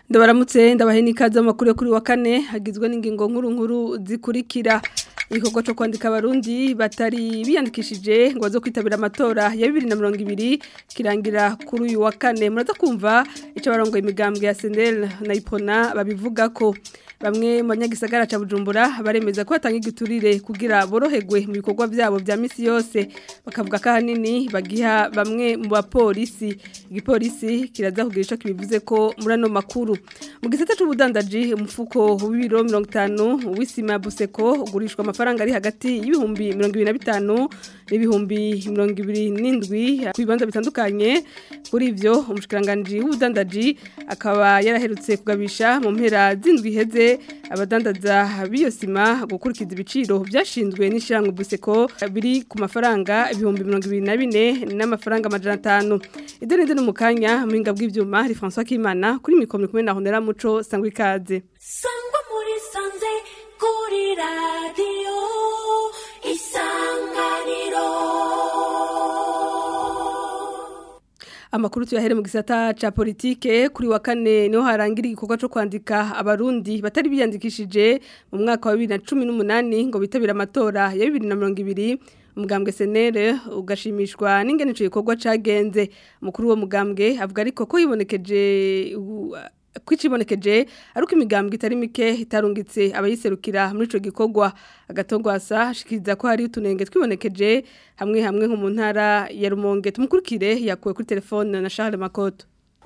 ndabaramutse ndabahe n'ikaze amakuru yo kuri wa kane hagizwe n'ingingo nkuru nkuru zikurikira igikorwa cyo kwandika abarundi batari biyandikishije ngo baze kwitabira amatora ya bibiri na mirongo ibiri kirangira kuri uyu wa kane muraza kumva icyo barongoye imigambwe ya senel na ipona babivuga ko bamwe mu banyagisagara ca Bujumbura baremeza ko batanga igiturire kugira boroherwe mu bikorwa byabo bya misi yose bakavuga ko ahanini bagiha bamwe mu bapolisi igipolisi kiraza kugira ico kibivuze ko muri ano makuru mu gisata c'ubudandaji umufuko w'ibiro 50 w'isima buseko ugurishwa amafaranga ari hagati y'ibihumbi 25 n'ibihumbi 27 ku bibanza bitandukanye kuri ivyo umushikiranganje w'ubudandaji akaba yaraherutse kugabisha mu mpera z'indwi heze abadandaza b'iyo sima gukurikiza ibiciro byashinzwe n'ishyirahamwe buseko biri ku mafaranga ibihumbi mirongo ibiri na bine n'amafaranga amajana atanu ibyo ni mu kanya muhinga bw'ibyuma hari francois kimana kuri mikoro kumwe na honera muco sangwa ikaze sangwa muri sanze kuri radiyo isanganiro amakuru tuyahere mu gisata ca politike kuri wa kane niho harangira igikorwa cyo kwandika abarundi batari biyandikishije mu mwaka wa 2018 ngo bitabira amatora ya 2020 umugambwe senere ugashimishwa n'ingene ico gikorwa cagenze mukuru wo mugambwe avuga ariko ko yibonekeje kwicibonekeje aruko imigambwe itari mike itarungitse abayiserukira muri ico gikorwa agatongwasa ashikiriza ko hari utunenge twibonekeje hamwe hamwe nko mu ntara ya Rumonge tumukurikire yakuwe kuri telefone na Charles Makoto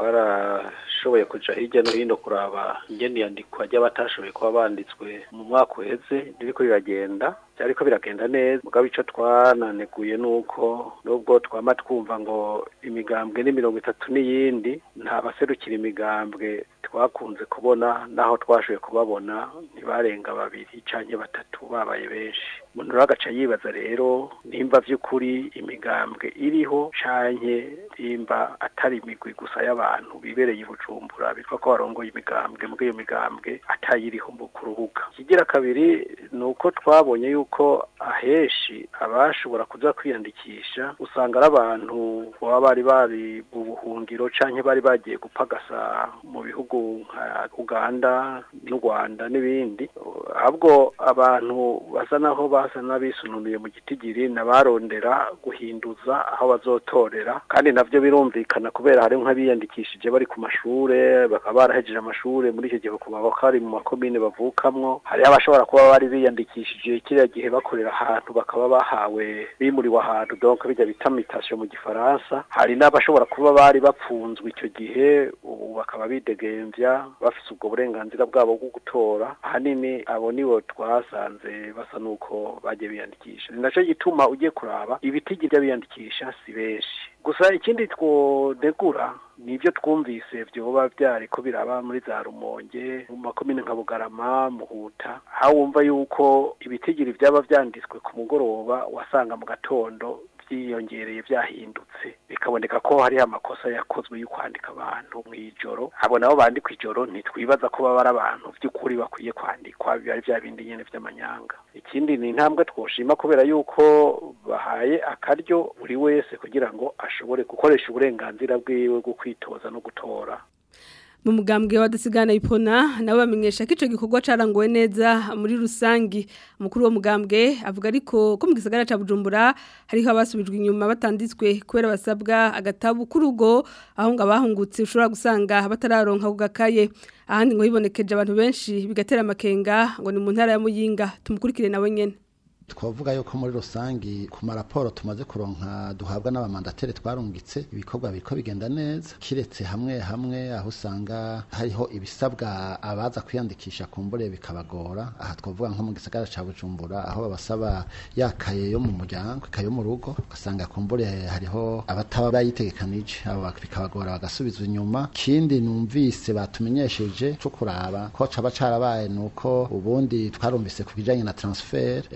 warashoboye kuja hirya no hino kuraba ingene yandikwa ry'abatashoboye kuba banditswe mu mwaka uheze ririko riragenda byariko biragenda neza mugabo ico twananeguye nuko nubwo twama twumva ngo imigambwe ni mirongo itatu n'iyindi nta baserukira imigambwe twakunze kubona naho twashoboye kubabona ntibarenga babiri canke batatu babaye benshi umuntu rero agaca yibaza rero nimba vy'ukuri imigambwe iriho canke nimba atari imigwi gusa y'abantu bibereye i bujumbura bitwa ko barongoye imigambwe mbwo iyo migambwe atayiriho mu kuruhuka ikigira kabiri ni uko twabonye yuko aheshi abashobora kuza kwiyandikisha usanga ari abantu baba bari bari mu buhungiro canke bari bagiye gupagasa mu bihugu nka uganda n'u rwanda n'ibindi ahubwo abantu basa naho basa n'abisununuye mu gitigiri nabarondera guhinduza aho bazotorera kandi navyo birumvikana kubera hari nk'abiyandikishije bari ku mashure bakaba barahejeje amashure muri icyo gihe bakaba bari mu makomine bavukamwo hari abashobora kuba bari biyandikishije kiriya gihe bakorera ahantu bakaba bahawe bimuriwe ahantu donc bijya bita mutation mu gifaransa hari n'abashobora kuba bari bapfunzwe icyo gihe ubu bakaba bidegemvya bafise ubwo burenganzira bwabo bwo gutora ahanini abo nibo twasanze basa nuko bagiye biyandikisha ni naco gituma ugiye kuraba ibitigi by'abiyandikisha si benshi gusa ikindi twonegura nibyo twumvise vyoba byariko biraba muri za rumonge mu makomine nka bugarama muhuta aho wumva yuko ibitigiri byaba vyanditswe ku mugoroba wasanga mu gatondo byiyongereye byahindutse bikaboneka ko hari amakosa yakozwe yo kwandika abantu mu ijoro abo nabo bandikwa ijoro ntitwibaza ko baba ari abantu by'ukuri bakwiye kwandikwa biba ari bya bindi nyene vy'amanyanga ikindi ni intambwe twoshima kubera yuko bahaye akaryo buri wese kugira ngo ashobore gukoresha uburenganzira bwiwe bwo kwitoza no gutora mu mugambwe wadasigana ipona nabo bamenyesha ko ico gikorwa carangowe neza muri rusangi umukuru wo mugambwe avuga ariko ko mu gisagara ca Bujumbura hariho abasubijwe inyuma batanditswe kubera basabwa agatabu kurugo aho ngo abahungutse ushobora gusanga batararonka kugakaye ahandi ngo hibonekeje abantu benshi bigatera amakenga ngo ni mu ntara ya Muyinga tumukurikire nawe nyene twavuga yuko muri rusangi ku maraporo tumaze kuronka duhabwa n'abamandateri twarungitse ibikorwa biriko bigenda neza kiretse hamwe hamwe aho usanga hariho ibisabwa abaza kwiyandikisha kumbure bikabagora aha twavuga nko mu gisagara ca Bujumbura aho babasaba yakaye yo mu muryango ikaye yo mu rugo ugasanga kumbure hariho abataba bayitegekanije abo bikabagora bagasubizwa inyuma kindi numvise batumenyesheje cyo kuraba ko caba carabaye nuko ubundi twarumvise ku bijanye na transfer yategera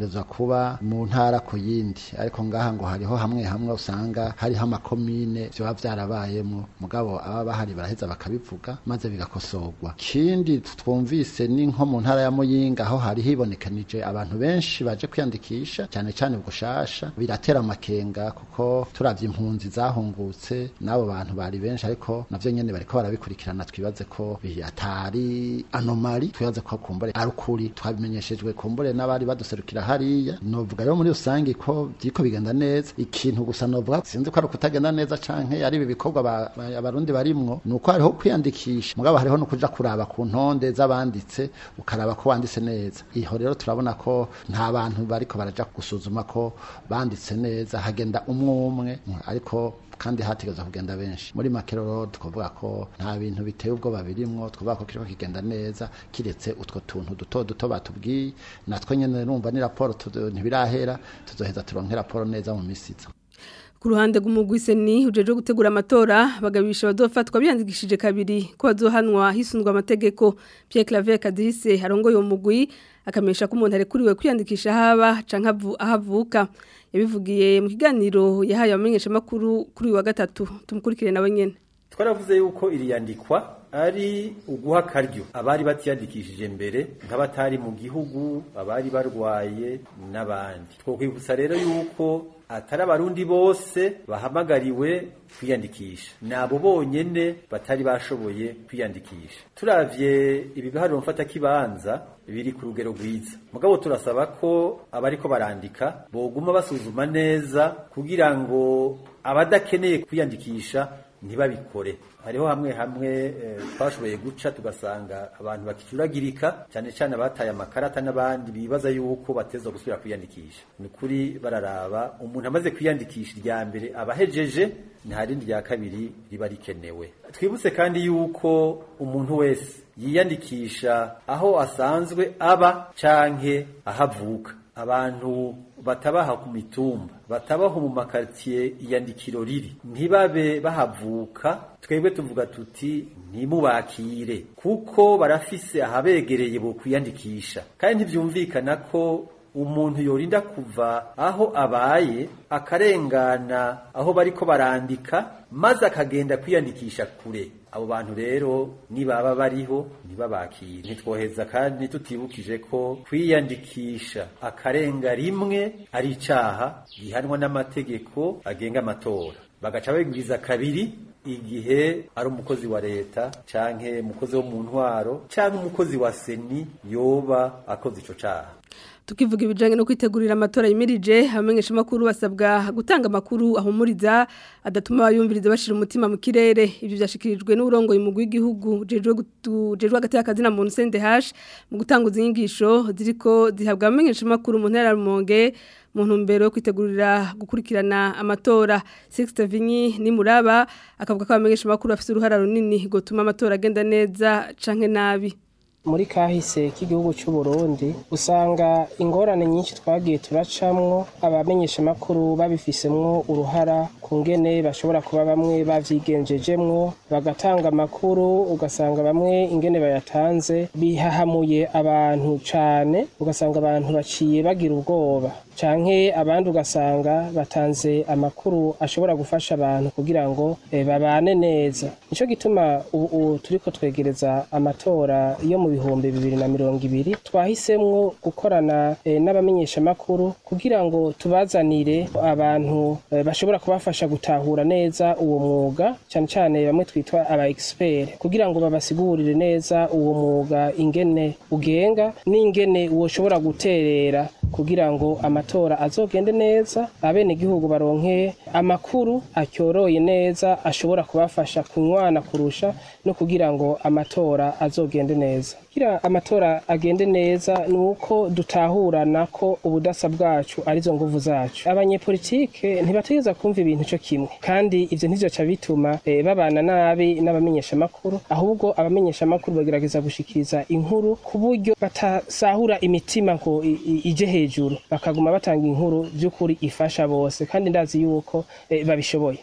vyategerezwa kuba mu ntara ku yindi ariko ngaha ngo hariho hamwe hamwe usanga hariho amakomine vyoba vyarabayemwo mugabo aba bahari baraheza bakabivuga maze bigakosorwa kindi twumvise ni nko mu ntara ya muyinga aho hari hibonekanije abantu benshi baje kwiyandikisha cyane cyane bugushasha biratera amakenga kuko turavye impunzi zahungutse n'abo bantu bari benshi ariko navyo nyene bariko barabikurikirana twibaze ko bi- atari anomali twibaze ko kumbure ari ukuri twabimenyeshejwe kumbure n'abari baduserukira hariya novuga rero muri rusange ko byiko bigenda neza ikintu gusa novuga sinzi ko ari ukutagenda neza canke ari ibi bikorwa ba- ba- abarundi barimwo ni uko hariho kwiyandikisha mugabo hariho no kuja kuraba ku ntonde z'abanditse ukaraba ko wanditse neza iho rero turabona ko nta bantu bariko baraja gusuzuma ko banditse neza hagenda umwe umwe ariko kandi hategeza kugenda benshi muri makeroro twavuga ko nta bintu biteye ubwoba birimwo twavuga ko kiriko kigenda neza kiretse utwo tuntu duto duto batubwiye natwe nyene numva ni raporo tu- ntibirahera tuzoheza turonke raporo neza mu misiza Ku ruhande rw'umugwi seni ujeje gutegura amatora bagabisha bazofatwa biyandikishije kabiri ko bazohanwa hisunzwe amategeko Pierre Claver Kadise arongoye uwo mugwi akamesha ko umuntu arekuriwe kwiyandikisha haba canke avu- ahavuka yabivugiye mu kiganiro yahaye abamenyesha makuru kuri uyu wa gatatu tumukurikire nawe nyene twaravuze yuko iri yandikwa ari uguha akaryo abari batiyandikishije mbere nk'abatari mu gihugu abari barwaye n'abandi twokwibutsa rero yuko atari abarundi bose bahamagariwe kwiyandikisha nabo bonyene batari bashoboye kwiyandikisha turavye ibiharuro mfata kibanza biri ku rugero rwiza mugabo turasaba ko abariko barandika boguma basuzuma neza kugira ngo abadakeneye kwiyandikisha ntibabikore hariho hamwe hamwe eh, twashoboye guca tugasanga abantu bakicuragirika cyane cyane abataye amakarata n'abandi bibaza yuko bateza gusubira kwiyandikisha ni ukuri bararaba umuntu amaze kwiyandikisha irya mbere abahejeje nta rindi rya kabiri riba rikenewe twibutse kandi yuko umuntu wese yiyandikisha aho asanzwe aba canke ahavuka abantu batabaha ku mitumba batabaho mu makaritiye iyandikiro riri ntibabe bahavuka twebwe tuvuga tuti ntimubakire kuko barafise ahabegereye bo kwiyandikisha kandi ntibyumvikana ko umuntu yorinda kuva aho abaye akarengana aho bariko barandika maze akagenda kwiyandikisha kure abo bantu rero nibaba bariho ntibabakire ntitwoheza kandi tutibukije ko kwiyandikisha akarenga rimwe ari icaha gihanwa n'amategeko agenga amatora bagaca babigwiza kabiri igihe ari umukozi wa leta canke umukozi wo mu ntwaro canke umukozi wa seni yoba akoze ico caha tukivuga ibijanye no kwitegurira amatora yimirije abamenyesha makuru basabwa gutanga amakuru ahumuriza adatuma bayumviriza bashira umutima mu kirere ivyo byashikirijwe n'urongoye mu w'igihugu jejwe jejwe hagati y'akazi na muntu CNDH mu gutanguza inyigisho ziriko zihabwa abamenyesha makuru mu ntara ya Rumonge mu ntumbero yo kwitegurira gukurikirana amatora Sixte Vinyi ni muraba akavuga ko abamenyesha makuru bafite uruhara runini gutuma amatora agenda neza canke nabi muri kahise k'igihugu cy'u Burundi usanga ingorane nyinshi twagiye turacamwo abamenyesha makuru babifisemwo uruhara ku ngene bashobora kuba bamwe bavyigenjejemwo bagatanga amakuru ugasanga bamwe ingene bayatanze bihahamuye abantu cane ugasanga abantu baciye bagira ubwoba canke abandi ugasanga batanze amakuru ashobora gufasha abantu kugira ngo eh, babane neza nico gituma ubu turiko twegereza amatora yo mu bihumbi bibiri na mirongo ibiri twahisemwo gukorana eh, n'abamenyeshamakuru kugira ngo tubazanire abantu eh, bashobora kubafasha gutahura neza uwo mwuga cyane cyane bamwe twitwa aba expert kugira ngo babasigurire neza uwo mwuga ingene ugenga n'ingene woshobora guterera kugira ngo amatora azogende neza abenegihugu baronke amakuru acyoroye neza ashobora kubafasha kunywana kurusha no kugira ngo amatora azogende neza kugira amatora agende neza ni uko dutahurana ko ubudasa bwacu arizo nguvu zacu abanyepolitike ntibategereza kumva ibintu cyo kimwe kandi ivyo ntivyoca bituma eh, babana nabi n'abamenyeshamakuru ahubwo abamenyeshamakuru bagerageza gushikiriza inkuru ku buryo batasahura imitima ngo i- i- ije hejuru bakaguma batanga inkuru by'ukuri ifasha bose kandi ndazi yuko eh, babishoboye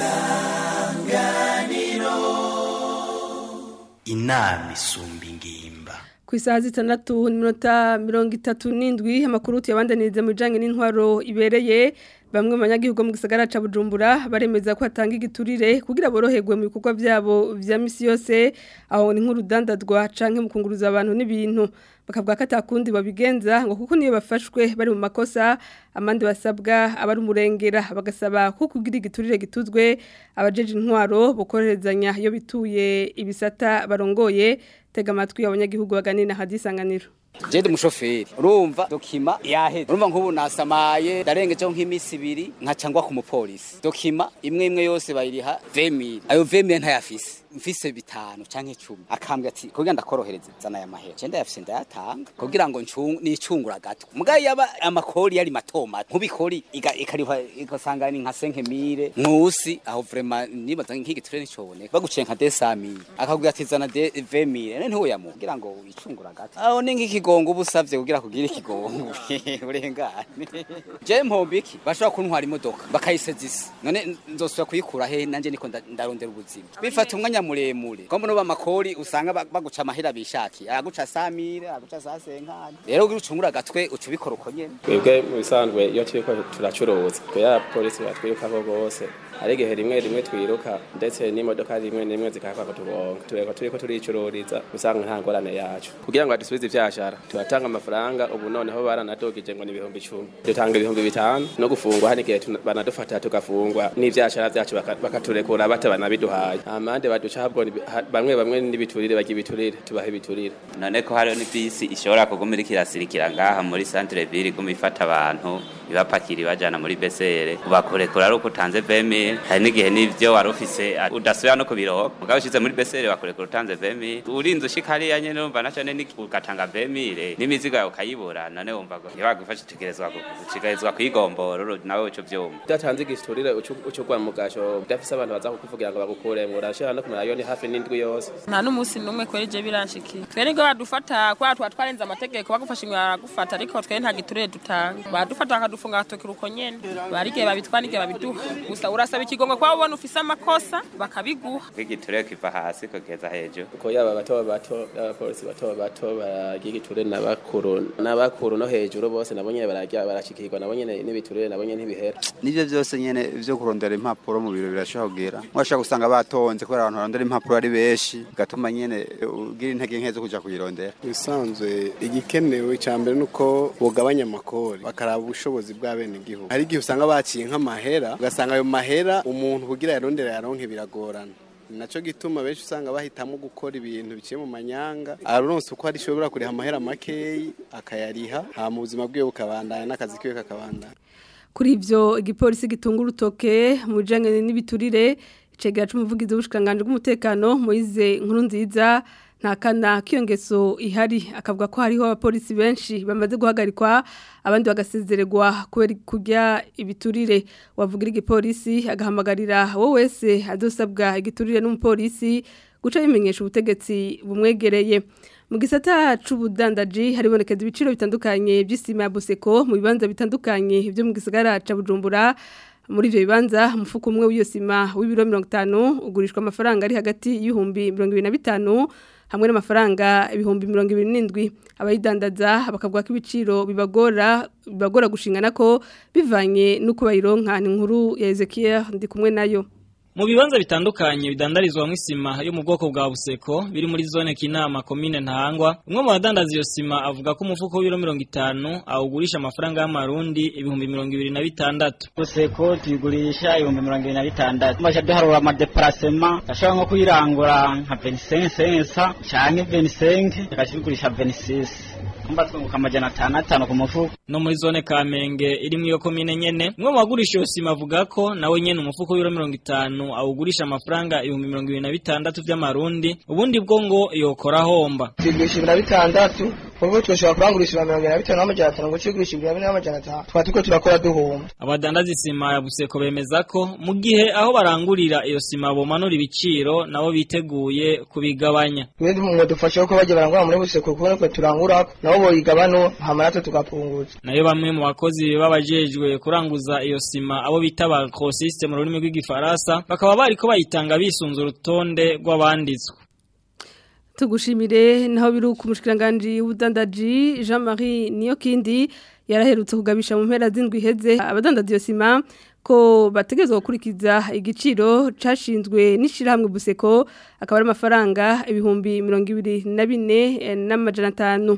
inama isumba ingimba ku isaha zitandatu n'iminota mirongo itatu n'indwi amakuru tuyabandaniriza mu bijyanye n'intwaro ibereye bamwe mu banyagihugu mu gisagara ca Bujumbura baremeza ko hatanga igiturire kugira boroherwe mu bikorwa byabo vya misi yose aho ni nk'urudandadwa canke mu kunguruza abantu n'ibintu bakavuga ko atakundi babigenza ngo kuko niyo bafashwe bari mu makosa amandi basabwa abari umurengera bagasaba ko kugira igiturire gituzwe abajeje intwaro bukorerezanya iyo bituye ibisata barongoye tega amatwi abanyagihugu baganira hadisanganiro Jende mushoferi urumva dokima yaheze urumva nk'ubu nasamaye ndarengejeho nk'imisi ibiri nkacangwa ku mupolisi dokima imwe imwe yose bayiriha 20000 ayo 20000 ntayafise mfise bitanu canke 10 akambwa ati kugira ndakorohereze zana aya mahera cende yafise ndayatanga kugira ngo nicungura gato mugaye yaba amakori yari matoma nk'ubikori ikariha ikasanga ni nka 5000 nkusi aho vraiment nibaza nk'iki turene coboneka baguciye nka 200000 akakubwira ati zana 20000 nene ntiwoyamu kugira ngo wicungura gato aho ni nk'iki ikigongo ubusavye kugira kugira ikigongo urengane je mpombiki bashobora kuntwara imodoka bakayisezisa none nzosubira kuyikura he nanje niko ndarondera ubuzima bifata umwanya muremure ko mbona amakori usanga baguca amahera bishaki araguca samire araguca sasenkani rero ugira ucungura gatwe uca ubikora uko nyene twebwe mu bisanzwe iyo turiko turacuruza twe ya polisi batwirukako bose hari igihe rimwe rimwe twiruka ndetse n'imodoka rimwe rimwe zikahakwa kutugonga tureko turiko turicururiza usanga nta ngorane yacu kugira ngo badusubize ivyashara turatanga amafaranga ubu noneho baranadogije ngo ni ibihumbi icumi dutanga ibihumbi bitanu no gufungwa hari igihe banadufata tugafungwa n'ivyashara vyacu bakaturekura bata banabiduhaye amande baduca habwo bamwe bamwe n'ibiturire bagira ibiturire tubaha ibiturire none ko hariho n'ibisi ishobora kuguma iriko irasirikira ngaha muri centre ville iguma ifata abantu ibapakira ibajana muri besere ubakurekura ari uko utanze vemil hari n'igihe n'ivyo wari ufise udasubira no kubironka mugabo ushize muri besere bakurekura utanze vemil urinze ushika hariya nyene urumva naco ne ugatanga vemil n'imizigo yawe ukayibura none wumva ngo ntibagufashe utegerezwa gushikarizwa kwigombora nawe uco vyumva udatanze igiturire ucugwa mu gasho udafise abantu baza kukuvugira ngo bagukuremwo urashira no kumara yoni hafi n'indwi yose nta n'umunsi n'umwe kweri je biranshikiye twe nibwo badufata kubera tuba twarenze amategeko bagufasha imwe baragufata ariko twe nta giturire dutanga badufata bakadufunga agatokera uko nyene barigihe babitwara n'igihe babiduha gusa urasaba ikigongo kuba ubona ufise amakosa bakabiguha kwigiturire kiva hasi kugeza hejuru uko yaba bato bato n'abapolisi bato bato baragira igiturire n'abakuru n'abakuru no hejuru bose nabo nyene barajya barashikirwa nabo nyene n'ibiturire nabo nyene ntibihera nivyo vyose nyene vyo kurondera impapuro mu biro birashobora kugira mwashaka gusanga batonze kubera abantu barondera impapuro ari benshi gatuma nyene ugira intege nke zo kuja kuyirondera bisanzwe igikenewe icya mbere nuko bugabanya amakori bakaraba ubushobozi bw'abenegihugu hari igihe usanga baciye nk'amahera ugasanga ayo mahera umuntu kugira yarondera yaronke biragorana naco gituma benshi usanga bahitamo gukora ibintu biciye mu manyanga aronse uko arishobora kuriha amahera makeyi akayariha hama ubuzima bwiwe bukabandanya n'akazi kiwe kakabandanya kuri ivyo igipolisi gitunga urutoke mu bijanye n'ibiturire icegera c'umuvugizi w'ubushikanganje bw'umutekano Moise nkuru nziza nta kana k'iyo ngeso ihari akavuga ko hariho abapolisi benshi bamaze guhagarikwa abandi bagasezererwa kubera kurya ibiturire wavugira igipolisi agahamagarira wowe wese adosabwa igiturire n'umupolisi guca bimenyesha ubutegetsi bumwegereye mu gisata c'ubudandaji haribonekeza ibiciro bitandukanye by'isima ya Buseko mu bibanza bitandukanye byo mu gisagara ca Bujumbura muri ivyo bibanza umufuko umwe w'iyo sima w'ibiro 50 ugurishwa amafaranga ari hagati y'ibihumbi 25 hamwe n'amafaranga ibihumbi 27 abayidandaza bakavuga ko ibiciro bibagora bibagora gushingana ko bivanye nuko bayironka ni nkuru ya Ezekiel ndi kumwe nayo mu bibanza bitandukanye bidandarizwa mu isima yo mu bwoko bwa buseko biri muri zone kinama komine ntahangwa umwe mu badandaza iyo sima avuga ko umufuko w'ibiro mirongo itanu awugurisha amafaranga y'amarundi ibihumbi mirongo ibiri na bitandatu buseko tuyigurisha ibihumbi mirongo ibiri na bitandatu tumaze duharura amadeparasema ashobora nko kuyirangura nka venisensensa canke venisenke tukakigurisha venisisi kumba twunguka amajana atanu atanu ku mufuko no muri zone kamenge iri mu iyo komine nyene umwe mu bagurisha iyo sima avuga ko nawe nyene umufuko w'ibiro mirongo itanu awugurisha amafaranga ibihumbi mirongo ibiri na bitandatu vy'amarundi ubundi bwo ngo yokora homba tuyigurisha ibiri na bitandatu kuko twashobora kurangurisha ibihumbi mirongo ibiri na bitanu n'amajana atanu ngo tuyigurisha ibiri na bine n'amajana atanu tukaba turiko turakora duhomba abadandaza isima ya buseko bemeza ko mu gihe aho barangurira iyo sima bomanura ibiciro nabo biteguye kubigabanya ibindi mu dufasha ko bagiye barangura muri buseko kuko natwe turangura nabo boyigabano hama natwe tugapunguza nayo bamwe mu bakozi babajejwe kuranguza iyo sima abo bita ba grossiste mu rurimi rw'igifaransa bakaba bariko bayitanga bisunze urutonde rw'abanditswe tugushimire naho biri ku mushikiranganje w'ubudandaji Jean-Marie Niyokindi yaraherutse kugabisha mu mpera z'indwi iheze abadandaza iyo sima ko bategerezwa gukurikiza igiciro cashinzwe n'ishirahamwe buseko akaba ari amafaranga ibihumbi mirongo ibiri na bine eh, n'amajana atanu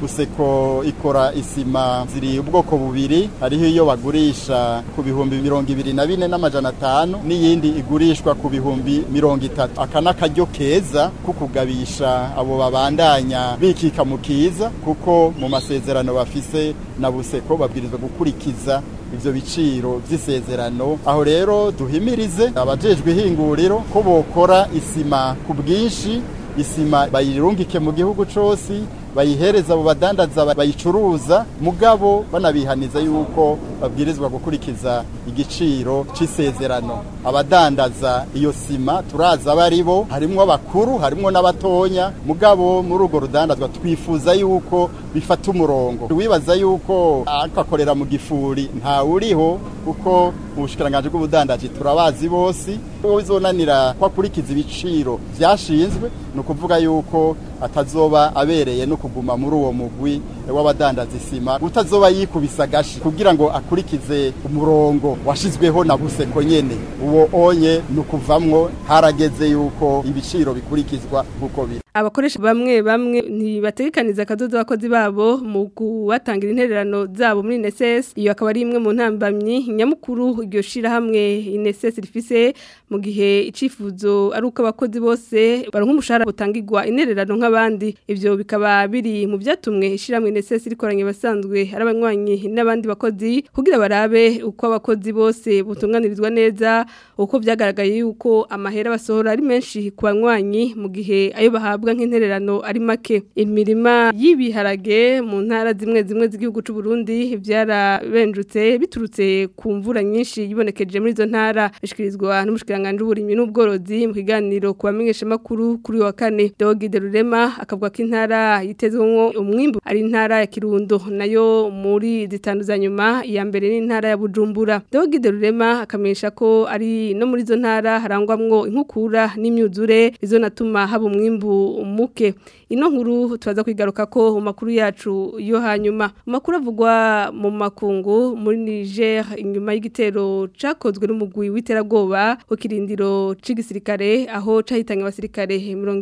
Buseko ikora isima ziri ubwoko bubiri hariho iyo bagurisha ku bihumbi mirongo ibiri na bine n'amajana atanu n'iyindi igurishwa ku bihumbi mirongo itatu aka n'akaryo keza ko kugabisha abo babandanya bikika mu kiza kuko mu masezerano bafise na buseko babwirizwa gukurikiza ivyo biciro vy'isezerano aho rero duhimirize abajejwe ihinguriro ko bokora isima ku bwinshi isima bayirungike mu gihugu cose bayihereza abo badandaza bayicuruza mugabo banabihaniza yuko babwirizwa gukurikiza igiciro c'isezerano abadandaza iyo sima turaza bari bo harimwo abakuru harimwo n'abatonya mugabo muri urwo rudandazwa twifuza yuko bifata umurongo wibaza yuko akakorera mu gifuri nta uriho kuko mu bushikiranganje bw'ubudandaji turabazi bose uwo bizonanira ko akurikiza ibiciro vyashinzwe ni ukuvuga yuko atazoba abereye no kuguma muri uwo mugwi w'abadandaza isima utazoba yikubisa gashi kugira ngo akurikize umurongo washizweho na buseko nyene uwo onye ni ukuvamwo harageze yuko ibiciro bikurikizwa nk'uko biri abakoresha bamwe bamwe ntibategekaniza akadodo abakozi babo mu kubatangira intererano zabo muri NSS iyo akaba ari imwe mu ntambamyi nyamukuru iryo shirahamwe NSS rifise mu gihe icifuzo ari uko abakozi bose baronka umushahara butangirwa intererano nk'abandi ivyo bikaba biri mu byatumwe ishiramwe NSS rikoranye basanzwe ari abanywanyi n'abandi bakozi kugira barabe uko abakozi bose butunganirizwa neza uko byagaragaye yuko amahera basohora ari menshi ku banywanyi mu gihe ayo bahabwa nk'intererano ari make imirima y'ibiharage mu ntara zimwe zimwe z'igihugu c'u Burundi byarabenjutse biturutse ku mvura nyinshi yibonekeje muri izo ntara bishikirizwa n'umushikiranganje w'uburimyi n'ubworozi mu kiganiro ku bamenyesha makuru kuri wa kane Dogide Rurema akavuga ko intara yitezwemo umwimbu ari intara ya Kirundo nayo muri zitanu za nyuma iya mbere ni intara ya Bujumbura Dogide Rurema akamenyesha ko ari no muri izo ntara harangwamwo inkukura n'imyuzure izo natuma haba umwimbu muke ino nkuru turaza kwigaruka ko mu makuru yacu yo hanyuma makuru avugwa mu makungu muri Niger inyuma y'igitero cakozwe n'umugwi w'iterabwoba ku kirindiro c'igisirikare aho cahitanye abasirikare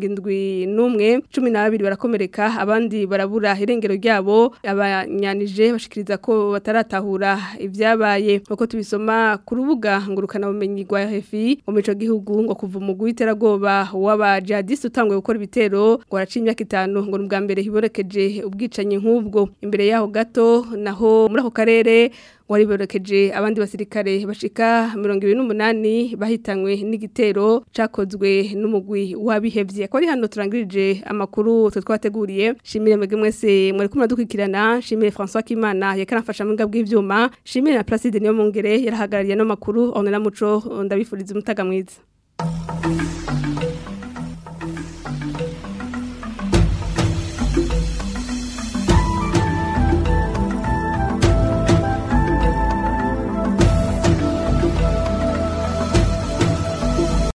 71 12 barakomereka abandi barabura irengero ryabo abanyanije bashikiriza ko bataratahura ibyabaye uko tubisoma ku rubuga ngurukana bumenyi rwa RFI mu mico gihugu ngo kuva umugwi w'iterabwoba w'aba jihadiste utangwe gukora ibitero ngo araciye imyaka itanu ngo n'ubwa mbere hiborekeje ubwicanyi nk'ubwo imbere yaho gato naho muri ako karere wari borokeje abandi basirikare bashika 28 bahitanywe n'igitero cakozwe n'umugwi wabihevye ko ari hano turangirije amakuru twe twateguriye shimire mwege mwese mwari kumwe dukwikirana shimire François Kimana yakanafasha mu ngabwe ivyuma shimire na Placide niyo mungere yarahagarariye no makuru onera muco ndabifuriza umutaga mwiza